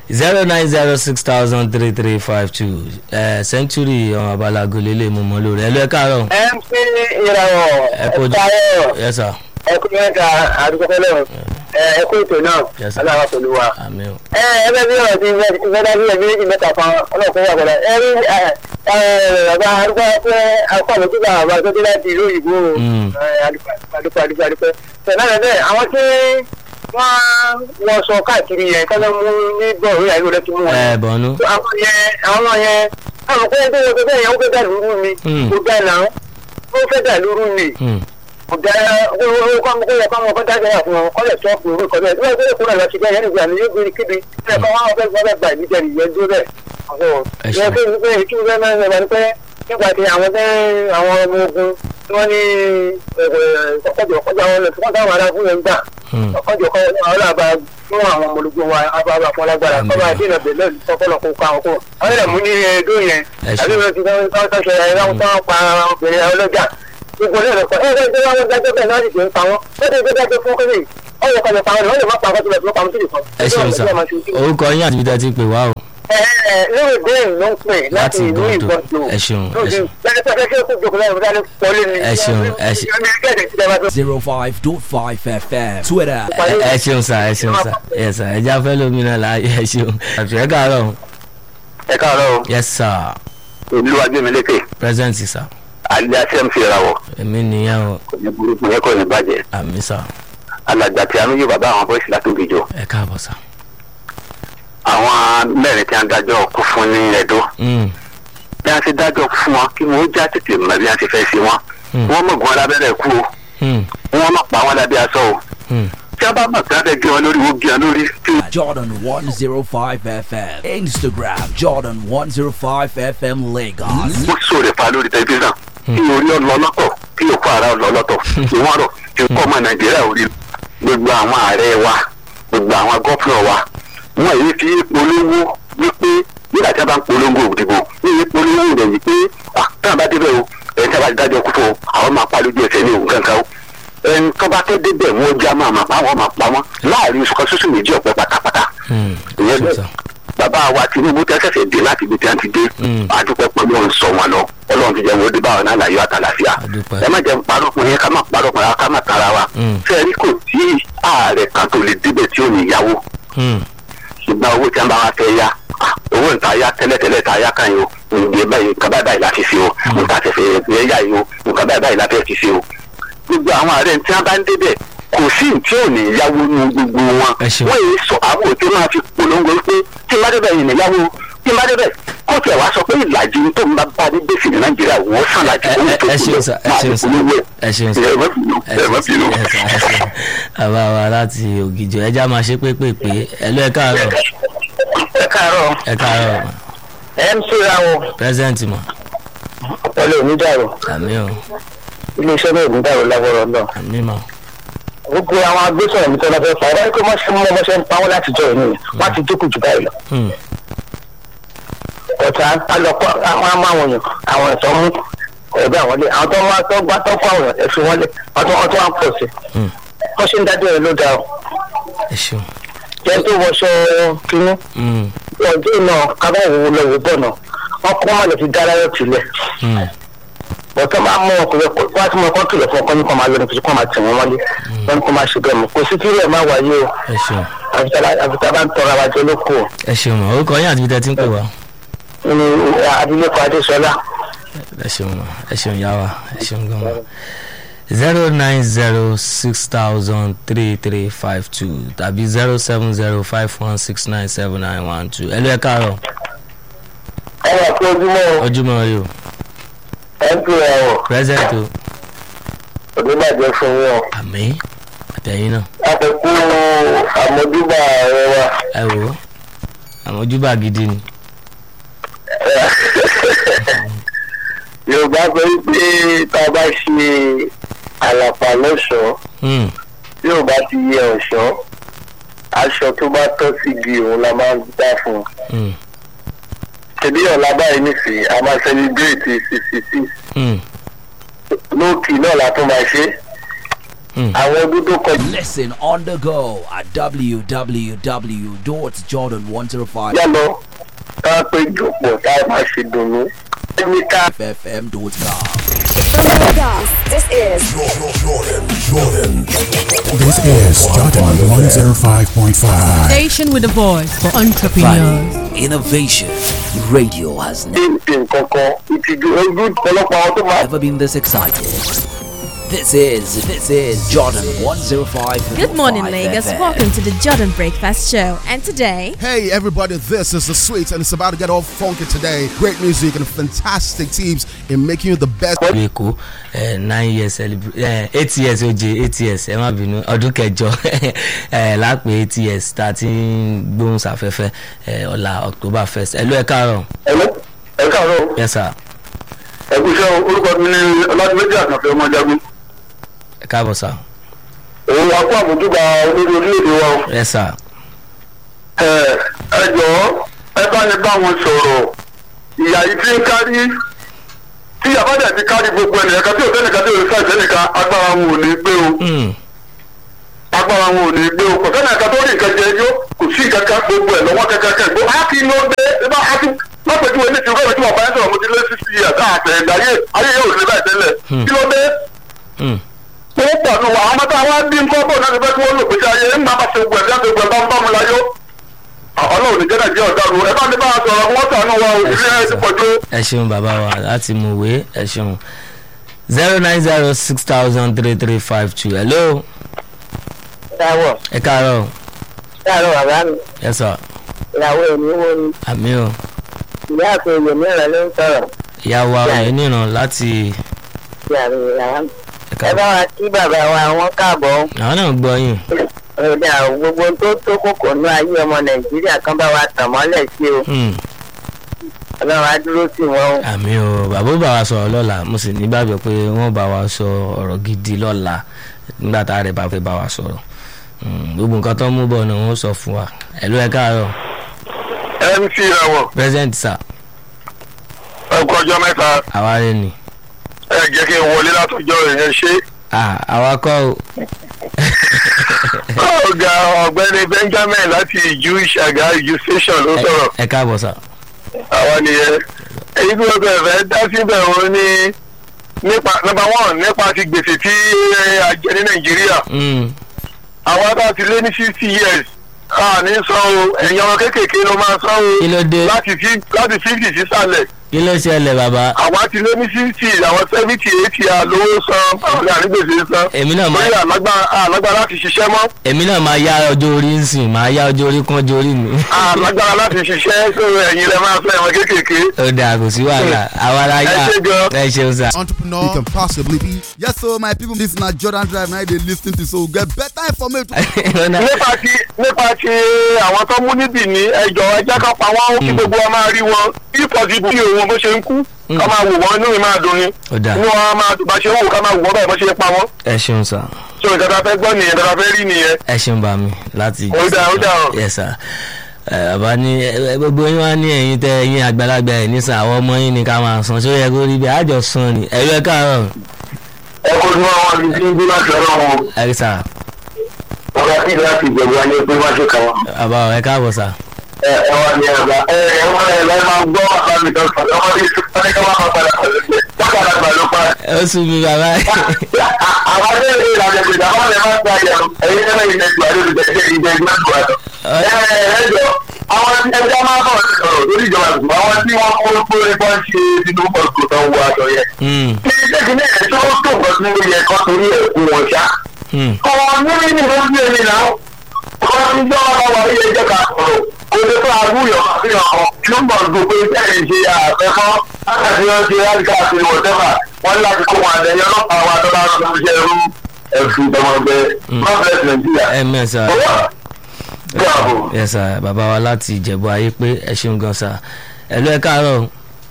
zero nine zero six thousand three three five two century ọmọ abalago lélẹ̀ mo mọ lórí ẹ lọ ẹ káàárọ̀ ẹ ń pín ìràwọ̀ ẹ kó ẹ̀ka yes sir ẹ kú mẹ́ta àdúgbò fẹ́lẹ́ ẹ kú ètò náà Yes, sir. aláwa pẹ̀lú wa. àmì o ẹ ẹ bẹ bí ọ̀rọ̀ ti ìfẹ́dá bí ẹbí méjì mẹ́ta kan ọlọ́kùnrin wà pẹ̀lẹ́ ẹ rí ẹ ẹ bàbá arúgbó pé akọ́ni tí bàbá tó dé láti ìlú òyìnbó Mm. adúpẹ́ adúpẹ́ adúpẹ́ tẹ̀lé rẹ̀ bẹ́ẹ̀ àwọn tí wọ́n wọ́n sọ káàkiri yẹn kọ́lọ́ mú ní bọ́ọ̀lù ìyàwó rẹ̀ ti mú wọn ẹ bọ̀nú àwọn yẹn àwọn yẹn àwọn kò tó wọ́n tó bẹ́ẹ̀ yẹn ó fẹ́ dà lóru mi Mm. kò dà náà ó fẹ́ dà lóru mi Hmm. kò dà ó ó kọ́ kó yẹ kó àwọn ọkọ̀ dájọ́ yà fún wọn kọ́lẹ̀ tó ọkùnrin orúkọ bẹ́ẹ̀ tí wọ́n gbé kúrò lọ sí bẹ́ẹ̀ yẹn nígbà ní yóò gbé kíbi ẹ̀ kọ́ wọn fẹ́ fẹ́ gbà ìbí jẹ́ ìyẹn dúró bẹ́ẹ̀ Ẹ ṣeun. ìyẹn fẹ́ wípé kí wọ́n máa ń sọ ní pé nígbà tí àwọn tẹ́ àwọn ọmọ ogun tí wọ́n ní ọkọ̀jọ̀ ọkọ̀jọ̀ àwọn ọ̀nà tí wọ́n táwọn ará fún yẹn gbà Hmm. ọkọ̀jọ̀ kọ́ àwọn làbà fún àwọn ọmọ ológun wa abáwá fún alágbára Àmín. kọ́ máa dènà bẹ̀lẹ́ kọ́kọ́lọ́ kó ká wọn kó àwọn ẹ̀rẹ̀ mú ní ẹ̀ẹ́dó yẹn Ẹ ṣeun. àbí wọn ti tán tán tán ṣe ẹ̀rọ tán pa obìnrin ọlọ́jà gbogbo náà lọ́kọ̀ ẹ̀ ẹ̀ ẹ̀ wọ́n dájọ́ bẹ́ẹ̀ náà sì ti ń pa wọ́n ó ti gbé dájọ́ fún kébì ọ̀yọ̀ kan lè pa wọn wọ́n lè má pa wọn sílẹ̀ tó pa wọn sílẹ̀ kan. ẹ ṣeun sá orúkọ yín àti ibi tẹ́ ti pè wá o ẹ ẹ lórí ìbéèrè ló ń pè láti Láti ìlú Ìgàndò. ìgbọ̀nsọ̀ Ẹ ṣeun, ẹ ṣeun. lẹ́yìn pẹ́ fẹ́ kó jókòó lẹ́yìn fúnra ní pọ́lí ni. Ẹ ṣeun, ẹ ṣe- zero five dot five FM Twitter ẹ ẹ ṣeun sá ẹ ṣeun sá ẹ sá ẹ já fẹ́ lómi náà láàyè ẹ ṣeun àti ẹ káàárọ̀ ẹ káàárọ̀ yes sir ìlú agbẹ́mílékè present sir alẹ́ àti mc ìràwọ̀ èmi nìyẹn o kò ní burúkú yẹn kò ní bàjẹ́ àmì sá alàgbà tí a ń yí bàbá àwọn bọ́ìsì látòkèjọ ẹ káàbọ̀ sá. àwọn mẹ́rin tí a ń dájọ́ kú fún ní ẹ̀dọ́ Hmm. bí a ti dájọ́ kú fún wọn kí wọ́n já tètè mọ̀ bí a ti fẹ́ sí wọn Hmm. wọ́n mọ̀gún alábẹ́rẹ́ kú o Hmm. wọ́n má pa wọn lábẹ́ aṣọ o Hmm. tí a bá mọ̀ kí wọ́n fẹ́ gé wọn lórí wọ́n gé wọn lórí tí Jordan one zero five FM Instagram Jordan one zero five FM Lagos. wọ́n sọ̀rọ̀ fa lórí tẹlifíṣàn kí orí ọlọ lọ́tọ̀ kí òkú ara ọlọ lọ́tọ̀ kí wọ́n rọ̀ kí kọ́ ọmọ nàìjíríà orí gbogbo àwọn ààrẹ wa gbogbo àwọn gọ́fúnà wa wọ́n èyí fi polówó wípé nígbà tí a bá ń polongo òdìbò ní èyí polówó rẹ̀ yìí pé ah tí a bá débẹ̀ o ẹni tí a bá dájọ́ kú fún o àwọn máa pa lójú ẹsẹ̀ ní òun kankan o ẹni tó bá tó débẹ̀ wọ́n já máa máa pa wọ́n máa pa wọ́n láàrin oṣù kan ṣoṣù méjì ọ̀pẹ pátápátá Hmm. ìyẹn ṣeun bẹ́ẹ̀ sá. bàbá wa tinubu tẹ́ ṣẹ̀ṣẹ̀ dé láti ibi tí wọ́n ti dé Mm. àdúpẹ́ pẹ̀lú ọ̀hún sọ wọn lọ ọlọ́run ti jẹ́ wọn ó dé báwọn náà láyọ̀ àtàlàfíà Àdúpẹ́. ẹ má jẹ́ ń parọ́ fún yẹn ká má parọ́ fún yẹn ká má tara wa Mm. fẹ́ẹ́rí kò tí ààrẹ kan tó lè débẹ̀ tí ò ní yáwó Hmm. ṣùgbọ́n owó tí wọ́n bá wá fẹ́ yá ah, owó ń ta yá tẹ́lẹ̀tẹ́lẹ̀ ta yá kan yìí o nǹkan báyìí nǹkan báyìí báyìí la fi ṣe o nǹkan àtẹ̀fẹ̀ fẹ́ yá yìí o nǹkan báyìí báyìí la fẹ́ fi ṣe o gbogbo àwọn ààrẹ tí wọ́n bá ń débẹ̀ kò sí tí ò ní yáwó ní gbogbo wọn Ẹ ṣeun. wọ́n yìí sọ àwọn òtí máa fi polongo pé tí n bá débẹ̀ yìí ní yáwó tí n bá débẹ̀ kó tiẹ̀ wá sọ pé ìlàjì tó ń bá bá ní gbèsè ní nàìjíríà wọ́n sàn láti ẹ owó ẹ tó ẹ kù ṣeun lọ sá ẹ máa ṣeun fi sá polówó ẹ ṣeun sá ẹ má bínú ẹ ẹ má ṣeun bínú. ẹ ṣeun ẹ ṣeun bàbá wa láti ògìjọ ẹja máa ṣe pépèpé ẹ lọ ẹ káàárọ̀ ẹ káàárọ̀ ẹ káàárọ̀ mc rawo present mọ ọpọlọ onídàrọ àmì o iléeṣẹ́ náà onídàrọ lágbára náà àmì mọ gbogbo àwọn agbésọ̀rọ̀ mi tó lọ fẹ́ fà wọ́n kó mọ́ sí mọ́ mọ́ ṣe ń pa wọ́n láti jọ ìní wọ́n ti dínkù jù báyìí lọ. Hmm. ọ̀tá alọ́kọ́ àwọn amáwòyàn àwọn ẹ̀tọ́ mú ẹ̀bí àwọn ilé àwọn tó wá tó gbá tó kọ́ àwọn ẹ̀fí wọn lé wọ́n tó wọ́n tó wá ń pọ̀ sí. Hmm. wọ́n ṣe ń dájọ́ ẹ̀ ló dá o. ẹ ṣeun jẹ́ tó wọṣọ kínní Hmm. ọjọ́ náà kábàáwò lọ́wọ́ bọ̀ náà wọ́n kọ́ má lè fi dá láyọ̀ tìlẹ̀. Hmm. bọ̀tọ́ máa mú ọkùnrin wá tí mo kọ́ kìlọ̀ fún ọkọ ní kó máa lọ ní kó máa tì wọ́n wọlé wọ́n ní kó máa ṣe bẹ́ẹ̀ mọ́ kò sí kí ilẹ̀ máa wáyé o ẹ ṣeun àfitá bá ń tọrọ àwàjọ lóko o. ẹ ṣeun mọ orúkọ yín àti ibi tẹ́ ti ń pè wá ní abilékọ adéṣọlá ẹ ṣeun mọ ẹ ṣeun yá wa ẹ ṣeun gan mọ zero nine zero six thousand three three five two tàbí zero seven zero five one six nine seven nine one two ẹ lọ ẹ káàárọ̀ ẹ wà pé ojúmọ́ ojúmọ́ rí o ẹ ń pè ẹ wọ̀ present o onígbàjẹ́ fún yín o àmì àtẹ̀yìn náà àkókò àmójúbà rẹ wa ẹ wò ó àwọn ojúbà gidi ni yorùbá sọ wípé tá a bá ṣe àlàpà lọ́ṣọ̀ọ́ Hmm. tí ò bá ti yẹ ọ̀ṣọ́ aṣọ tó bá tọ́ sígi òun la máa ń dá fún un. Hmm. tẹ̀lé ọ̀la báyìí nísìnyí a máa celebrate sixty six Hmm. lóòkì náà la tún máa ṣe àwọn ọdún tó kọjá Listen on the go at www.jordan105fm.com. lọ ká péjọ pọ̀ tá a máa ṣe dùnnú ẹni ká From Lagos, this is This is Jordan 105.5. Station with a voice for entrepreneurs. Innovation. Radio has ní nǹkan kan ìtìjú ojú ọ̀pọ̀lọpọ̀ àwọn tó máa never been this excited. This is this is Jordan 105. Good morning, Lagos. Welcome to the Jordan Breakfast Show. And today, Hey everybody, this is the Sweets and it's about to get all funky today. Great music and fantastic teams in making you the best. ìlú èkó eh, nine years celebra- eh, eight years oje eight years ẹ má bínú ọdún kẹjọ eh, lápè eight years tá a ti ń gbóhùn sáfẹ́fẹ́ eh, ọ̀la october first ẹ̀lú ẹ̀ káàárọ̀ ẹ̀lọ́ ẹ̀ káàárọ̀ yes sir ẹ̀kúṣẹ́ orúkọ mi ní ọlọ́dúnméjì àkànfẹ́ ọmọjagun ẹ káàbọ̀ sir òun wa kó àbójúbà olórí orílẹ̀-èdè wa o. yes sir ẹ ẹ jọ̀ọ́ ẹ bá ní bá wọn sọ̀rọ̀ ìyá yìí ti ń kárí tí ìyá bá dẹ̀ ti kárí gbogbo ẹnìyàn kan tí ò sẹ́nìkan tí ò sí sẹ́nìkan agbára wọn ò ní gbé o Hmm, agbára wọn ò ní gbé o kò sẹ́nìkan tó rí nǹkan jẹ yó kò sí kankan gbogbo ẹ̀ lọ́wọ́ kankan kan gbó á kí ló dé ẹ bá á kí lápẹjúwe ní tìrúkọ́ tí wọ́n bá ń sọ̀rọ̀ mo ti lé sísí àtà àtẹ̀yìndà ayé ayé yóò rí báyìí tẹ́lẹ̀ kí ló dé hmm, wọ́n pọ̀ nù wà àwọn mọ́tò àwọn bí nǹkan bò náà ti fẹ́ kí wọ́n lò pé ṣe ayé ńgbà bá ṣe gbẹ̀ bí wọ́n ṣe gbẹ̀ bá ń bá mu láyó. ọlọ́run ní jẹ́nà jẹ́ ọ̀daràn ẹ bá ní bá a sọ̀rọ̀ wọ́n sànú wa o ìrírí ẹ ti pọ̀ jù. ẹ ṣeun bàbá wa láti mọ̀wé ẹ ṣeun zero nine zero six thousand three three five two hello dáwọ̀ ẹ káàárọ̀ dáàrọ̀ bàbá mi yes sir ìyàwó èmi wo ni àmì o ìyá àti èlò mìíràn ló ń sọ̀rọ̀ ìyá wa ẹ̀ níran láti sí àmì ìyàwó mi. ẹ ẹ bá káàbọ̀ wa kí bàbá wa wọn káàbọ̀ àwọn náà gbọ́ yín ọ̀dà gbogbo tó tó kòkò ní ayé ọmọ nàìjíríà kan bá wa tàn mọ́lẹ̀ sí o Hmm. ọlọ́run á dúró sí wọn o. àmì o bàbá ó bá wa sọ̀rọ̀ lọ́la mo sì nígbàgbọ́ pé wọ́n bá wa sọ ọ̀rọ̀ gidi lọ́la nígbà tá a rẹ̀ bá fẹ́ bá wa sọ̀rọ̀ Hmm, gbogbo nǹkan tó ń mú bọ̀ ni wọ́n sọ fún wa ẹ̀lú ẹ̀ káàárọ̀ mc ìràwọ̀ president sir ẹkọ ọjọ́ mẹ́ta àwa rẹ̀ ni ẹ jẹ́ kí n wọlé látọjọ́ ìyẹn ṣe. Ah, àwa kọ́ o ọ̀gá ọ̀gbẹ́ni benjamin láti ìjú ìṣàgá ìjú station ló sọ̀rọ̀ ẹ káàbọ̀ sir àwa nìyẹn. èyí tí wọ́n bẹ̀rẹ̀ fẹ́ dá síbẹ̀ wọn ní nípa number one nípa ti gbèsè tí a jẹ ní nàìjíríà. Hmm, àwọn bá ti lé ní sixty years a ní san o ẹ̀yin ọmọ kéékèèké ló máa san o kí ló dé láti fi- láti fifty sísàlẹ̀ kí ló ṣẹlẹ̀ bàbá àwa ti lé ní sixty àwọn seventy eighty a lówó san báwo ni ànígbèsè san èmi náà máa lórí àlágbára àlágbára láti ṣiṣẹ́ mọ́ èmi náà máa yá ọjọ́ orí ń sìn máa yá ọjọ́ orí kún ọjọ́ orí mi àlágbára láti ṣiṣẹ́ sórí ẹ̀yin lẹ máa fẹ́ ẹ̀wọ̀n kéékèèké. ó dáa kò sí wàhálà àwa la yá Ẹ ṣé gan. ẹ ṣeun sir. Entrepreneur you can possibly be. Yes, so my people, this na Jordan Drive. Now they listen to so get better information. nípa ti nípa ti àwọn tó mú níbì ní ẹjọ́ ẹjẹ́ kan pa wọ́n kí gbogbo wa máa rí wọn bí pọ̀sibú kí òun bó ṣe ń kú ká máa wò wọ́n inú mi máa dùn ni Ó dáa. inú wa máa dùn bá ṣe ń wò ká máa wò wọ́n báyìí bó ṣe pa wọ́n. ẹ ṣeun sir. so nǹkan tá a fẹ́ gbọ́ nìyẹn tá a fẹ́ rí nìyẹn. ẹ ṣeun bá mi láti. Ó dáa, ó dáa o. yes sir. ẹ bàbá ní ẹ, gbogbo yín wá ní ẹ̀yin tẹ ẹ̀yin àgbàlagbà ẹ nísàn àwọn ọmọ yín ni ká máa san ṣó yẹ kó rí bẹ́ẹ̀ àjọ san ni ẹ̀rú ẹ káàárọ̀ ẹ kó ní wọn ní tí ń bí láti ọ̀rọ̀ wọn ẹ sà ọ̀gá tí láti ìjẹ̀bú ayé pé wá ṣe kàn wọ́n. bàbá ẹ káàbọ̀ sà. ẹ ẹ wá ní ẹgbà ẹ ẹ wọ́n ẹ lọ́ọ́ máa gbọ́ àbámi kan sọ̀rọ̀ ọmọ ní sọ́ni ká máa padà pẹ̀lú ẹ̀ wọ́n padà gbà ló pa. ó sùn mí bàbá àwọn adé ìlú ìlànà ìgbèjà wọn lè máa gba ìyàwó ẹ̀yin náà ilẹ̀ ìgbà lórí ìgbẹ́jẹ́ ìgbẹ́ ìgbẹ́ ìgbà lọ. ẹ ẹ ẹ jọ àwọn tí ẹja máa bọ̀ sọ̀rọ̀ lórí ìjọba ìgbà àwọn tí wọ́n kó kó lè bọ́ ṣe tinubu ọ̀gbọ̀n tó ń wọ aṣọ yẹn. Hmm, kí ṣéèkì náà ẹ̀ tó tó nǹkan tí ó yẹ kó torí ẹ̀ kú wọn ṣá. hmm. ọ̀rọ̀ níbi ní ló ń gbé mi náà ọ̀rọ̀ tí jọ́ ọ̀rọ̀ wà ní ẹjẹ́ ká sọ̀rọ̀ kò lè fún àbúyọ̀ àfihàn kan tí ó ń bọ̀ gbogbo iṣẹ́ ìṣe àfẹ́fọ́ láti wọ́n ṣe láti káàkiri wọ̀tẹ́fà wọ́n ní láti kó wọn àtẹ̀yẹ ọlọ́pàá wa tó bá rọ̀ tó ṣe ẹrú ẹ̀sùn ìtọ́mọgbẹ́ gọ́ọ̀mẹ̀ntì nàìjíríà. ẹ mẹ́ sà owó gbàgbó. yes sà bàbá wa láti ìjẹ̀bú ayé pé ẹ ṣeun gan sà ẹ̀lú ẹ káàárọ̀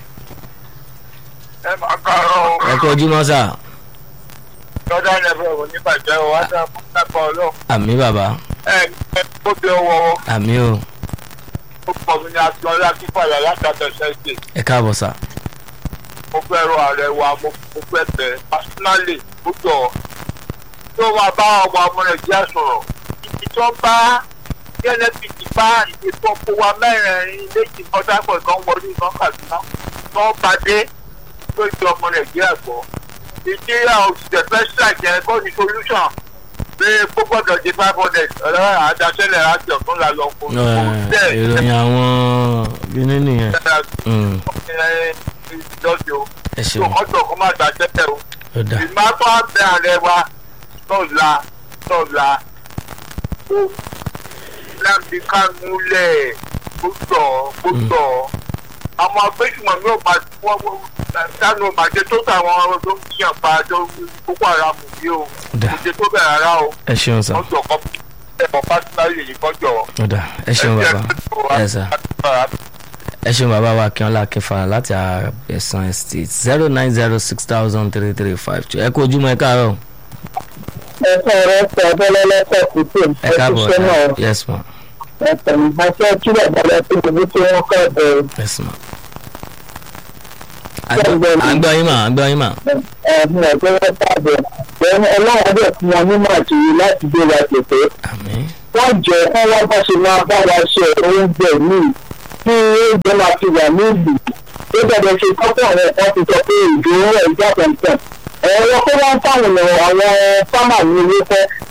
ẹ máa kàrọ̀ ẹ kú ojúmọ́ sà lọ́dọ̀ ẹ̀fọ́ ò ní bàjẹ́ o wá sá fún sápá ọlọ́run àmì bàbá ẹ ẹ kó tẹ ọwọ́ àmì o ó pọ̀ mí ní aṣọ ọlá kíkọ̀yà látàtọ̀ ṣẹ́ṣẹ̀ ẹ káàbọ̀ sà mo fẹ́ rọ ààrẹ wa mo mo fẹ́ bẹ̀ personally ó jọ tó máa bá ọmọ ọmọ nàìjíríà sọ̀rọ̀ ibi tó bá nnpc bá ìdìbò kó wa mẹ́rin méjì pọ́tàpọ̀ kan wọlé kan kàdúná tó bá dé tó ju ọmọ nàìjíríà gbọ́ ìdíyà òṣìṣẹ́ fẹ́ ṣàjẹ́ kó ní solution pé kó gbọ́dọ̀ di five hundred ọ̀rọ̀ àdáṣẹ́lẹ̀ láti ọ̀tún la lọ fún un. Ẹ, ìròyìn àwọn bíní nìyẹn Mm, ìjọ́sí o ẹ tó ṣeun mọ́tò kó má dáṣẹ́lẹ̀ o ó dà ìmọ̀ tó á bẹ ààrẹ wa tọ́la tọ́la ó láti ká múlẹ̀ kó tọ̀ kó tọ̀ àwọn agbésùnmọ̀ mi ò máa wọ́n wọ́n sánú màjẹ tó tàwọn tó ń yàn pa tó kókó ara mú bí o Dà. kò ṣe tó bẹ̀ rárá o ẹ ṣeun sà wọ́n jọ kọ́ ẹ̀kọ́ pásítárì yìí kọjọ. ó dà ẹ ṣeun bàbá ẹ sà ẹ ṣeun bàbá wa akínọlá akínfà láti àbẹ̀sán estate zero nine zero six thousand three three five two ẹ kú ojúmọ́ ẹ káàárọ̀ ẹ̀sán rẹ̀ sọ ọbẹ̀lẹ́lẹ́sẹ̀ kùtù ẹ káàbọ̀ ẹ̀ṣiṣẹ́ náà yes ma ẹ̀sán ìbáṣẹ́ kílẹ̀ bọ́lá tó ibi tí wọ́n kọ́ bẹ̀rẹ̀ yes ma. à ń gbọ́ à ń gbọ́ yín mà à ń gbọ́ yín mà ẹ̀hún ẹ̀gbẹ́ tàbí ẹ̀hún ọlọ́run ọdẹ fún wọn nímọ̀ àtìyí láti gbé wa tètè àmín wọ́n jẹ́ kí wọ́n bá ṣe máa bá wa ṣe oúnjẹ míì kí oúnjẹ máa fi wà ní ìlú ó gbọ́dọ̀ ṣe kọ́kọ́ rẹ̀ wọ́n ti sọ pé ìdúró rẹ̀ ìjà pẹ̀ntẹ̀ ẹ̀rọ tó wọ́n fáwọn ènìyàn àwọn fámà ní ilé fẹ́